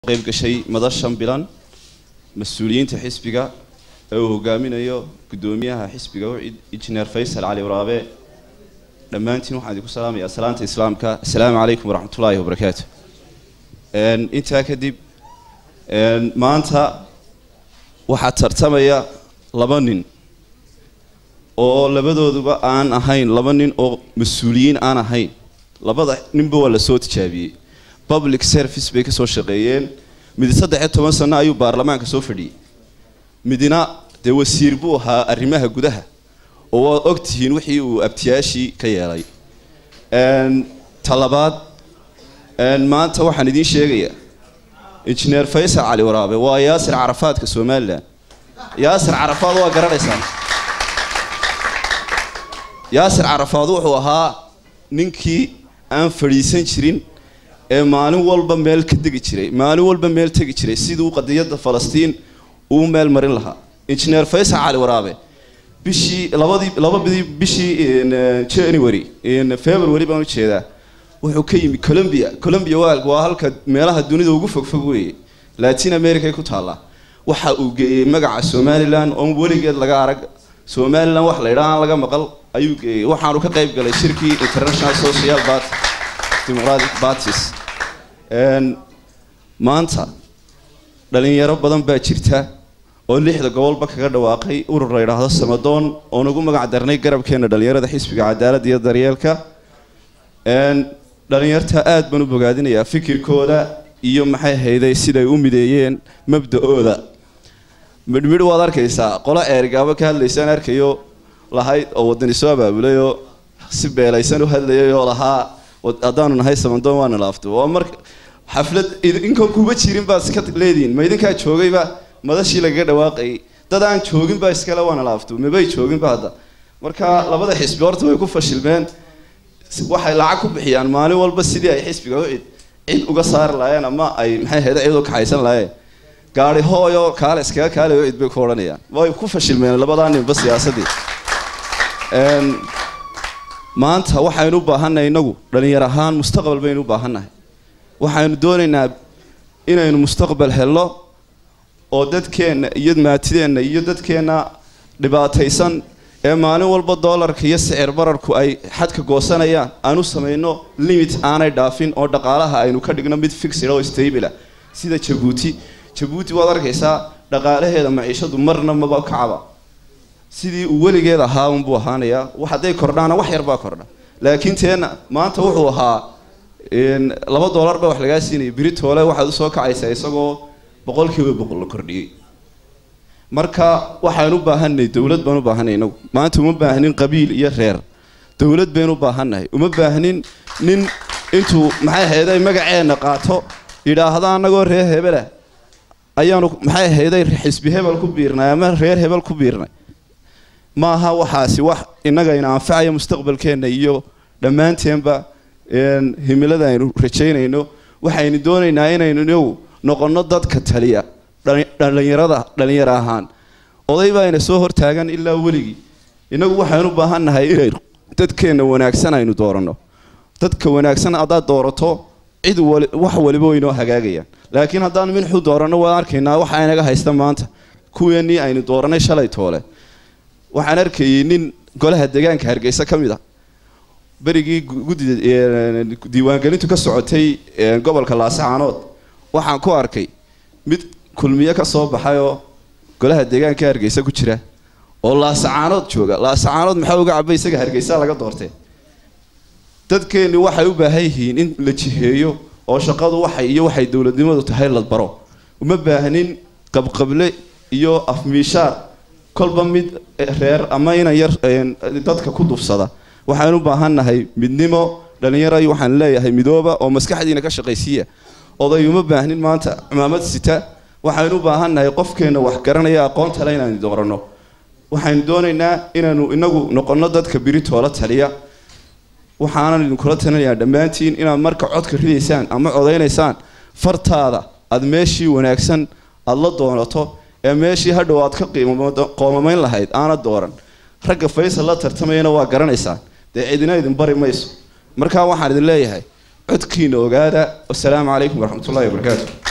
qayb gashay madashan bilan mas-uuliyiinta xisbiga ee uu hogaaminayo guddoomiyaha xisbiga ucid injineer faysal cali waraabe dhammaantiin waxaan idinku salaamayaa salaanta islaamka assalaamu calaykum waraxmatullaahi wabarakaatu intaa kadib maanta waxaa tartamaya laba nin oo labadooduba aan ahayn laba nin oo mas-uuliyiin aan ahayn labada ninba waa lasoo tijaabiyey public service bay kasoo shaqeeyeen mid saddexiyo toban sano ayuu baarlamaanka soo fadhiyey midna dee wasiir buu ahaa arrimaha gudaha oo waad og tihiin wixii uu abtiyaashii ka yeelay talabaad maanta waxaan idiin sheegayaa injineer faysal cali waraabe waa yaasir carafaadka somalilan yaasir carafaad waa garanaysaan yaasir carafaad wuxuu ahaa ninkii aan fadhiisan jirin ee maalin walba meel ka degi jiray maalin walba meel tegi jiray siduu qadiyadda falastiin uu meel marin lahaa injineer faysal cali waraabe bishii labadii labadii bishii january february baan ujeedaa wuxuu ka yimi colombia colombia waa waa halka meelaha dunida ugu fogfog weeye latin america ku taallaa waxa uu geeyey magaca somalilan oon weligeed laga arag somalilan wax la yidhaha aan laga maqal ayuu geeyey waxaanu ka qayb galay shirkii international social party democratic parties maanta dhalinyaro badan baa jirta oo lixda gobolba kaga dhawaaqay urur la yidhaahdo samadoon oon ugu magac darnay garabkeena dhalinyarada xisbiga cadaaladda iyo daryeelka dhalinyarta aad baan u bogaadinayaa fikirkooda iyo maxay hayday siday u mideeyeen mabda-ooda midhmidh waad arkaysaa qolo eergaabo ka hadlaysaan arkayo lahayd oo wadani soo abaabulay oo si beelaysan u hadlayay oo lahaa haddaanu nahay samadoon waana laafto waa marka xaflad inkan kuba jirin baad iska leedihin ma idinkaa joogayba madashii lagaga dhawaaqayay dad aan joogin baa iskale waana laafto mabay jooginba hadda marka labada xisbi horta way ku fashilmeen waxay lacag ku bixiyaan maalin walba sidii ay xisbiga u cid cid uga saari lahaayeen ama ay maxay hayda cid u kaxaysan lahaayeen gaari hooyo kaale iskaga kaale u cid bay ku odhanayaan way ku fashilmeen labadaa ninba siyaasadii maanta waxaynu u baahannahay inagu dhalinyar ahaan mustaqbal baynu u baahannahay waxaynu doonaynaa inaynu mustaqbal helno oo dadkeenna iyo maatideenna iyo dadkeenna dhibaataysan ee maalin walba doolarka iyo sicir bararku ay xadka goosanayaan aan u samayno limit aanay dhaafin oo dhaqaalaha aynu ka dhigno mid fixid oo stabila sida jabuuti jabuuti waad arkaysaa dhaqaalaheeda maciishadu marna maba kacaba sidii uu weligeed ahaa unbuu ahaanayaa hadday kordhaana wax yarbaa kordha laakiin teena maanta wuxuu ahaa laba doolar baa wax lagaa siinaya biritoole waxaad usoo kacaysaa isagoo boqolkiiba boqol la kordhiyey marka waxaan u baahannahay dowlad baan u baahanay inagu maanta uma baahnin qabiil iyo reer dowlad baynu u baahannahay uma baahnin nin intuu maxay hayday magaceenna qaato yidhaahda annagoo reer hebela ayaanu maxay hayday xisbi hebel ku biirnay ama reer hebel ku biirnay maaha waxaasi wax innagayna anfacaya mustaqbalkeenna iyo dhammaanteenba himilada aynu rajaynayno waxaynu doonaynaa inaynu inagu noqonno dadka taliya dhalinyarada dhalinyaro ahaan oday baa ina soo hortaagan ilaa weligii inagu waxaynu u baahannahay inaynu dadkeenna wanaagsan aynu dooranno dadka wanaagsan haddaad doorato cid wax waliba waynoo hagaagayaan laakiin haddaan minxu dooranno waan arkaynaa waxa inaga haysta maanta kuweenii aynu dooranay shalay toole waxaan arkayay nin golaha deegaanka hargeysa ka mid a berigii guddida diiwaangelintu ka socotay gobolka laasacaanood waxaan ku arkay mid kulmiye ka soo baxay oo golaha deegaanka hargeysa ku jira oo laasacaanood jooga laasacaanood maxaa uga cabay isaga hargeysa laga doortee dadkeenni waxay u baahan yihiin in la jiheeyo oo shaqadu waxay iyo waxay dowladnimadu tahay la baro uma baahnin qabqable iyo afmiishaar kolba mid reer ama inan yar dadka ku dufsada waxaan u baahannahay midnimo dhalinyaro waxaan leeyahay midooba oo maskaxdiina ka shaqaysiiya oday uma baahnin maanta cimaamad sita waxaynu u baahannahay qofkeenna wax garanaya aqoontale inaanu dooranno waxaynu doonaynaa inaanu inagu noqonno dadka biritoola taliya waxaanan idinkula talinayaa dhammaantiin inaad marka codka ridaysaan ama codaynaysaan fartaada aada meeshii wanaagsan aada la doonato ee meeshii hadhow aad ka qoomamayn lahayd aana dooran ragga faysal la tartamayana waa garanaysaan dee cidina idin bari mayso markaa waxaan idin leeyahay codkiina ogaada wasalaamu calaykum waraxmatullahi wabarakaatu